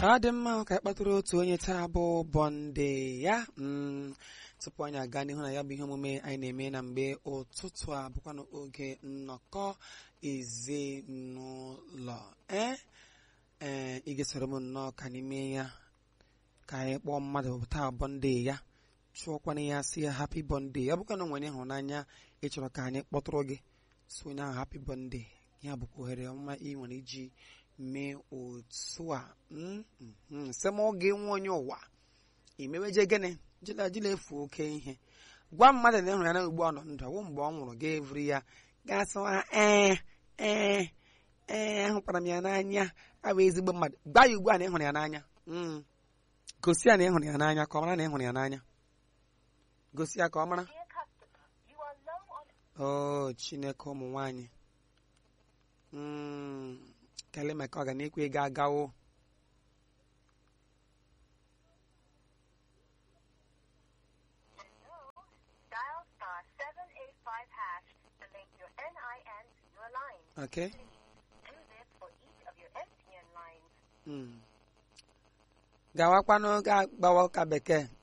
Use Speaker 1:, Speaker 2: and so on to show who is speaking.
Speaker 1: ọ dị mma ka kpatụrụ otu onye taa bụ bọnde ya mm, tupu anyị aga n'ihu na ya bụ ihe omume anyị na-eme na mgbe ụtụtụ a bụkwa n'oge nnọkọ ezinụlọ ee ee ị ga-esoro m nnọọ ka anyị mee ya ka anyị kpọọ mmadụ taa bọnde ya chụọkwana ya si ya hapi bọnde ọ bụkwa na nwere ịhụnanya ị chọrọ ka anyị kpọtụrụ gị so onye ahụ hapi bọnde ya bụkwa ohere ọma ị nwere iji mee otu a sị m oge nwe onye ụwa imeweje gịnị jila jila efu oke ihe gwa mmadụ na ịhụrụ ya na ugbu ọ nọ ndụ ọwụ mgbe ọ nwụrụ ga evuri ya gasịwa ee ee ee ahụkwara m ya n'anya abụ ezigbo mmadụ gwa ya ugbu a na ịhụrụ ya n'anya Mm. gosi ya na ịhụrụ ya n'anya ka ọ mara na ịhụrụ ya n'anya gosi ya ka ọ mara
Speaker 2: Dear customer, you are low on
Speaker 1: o chineke ụmụ nwanyị Mm, kele maka ọ ga na-ekwe ego agawo
Speaker 2: dial star 785 hash to link your NIN to your line.
Speaker 1: okay
Speaker 2: Do this for each of your MTN lines.
Speaker 1: Mm. gawakwanụ ga gbawa ụka bekee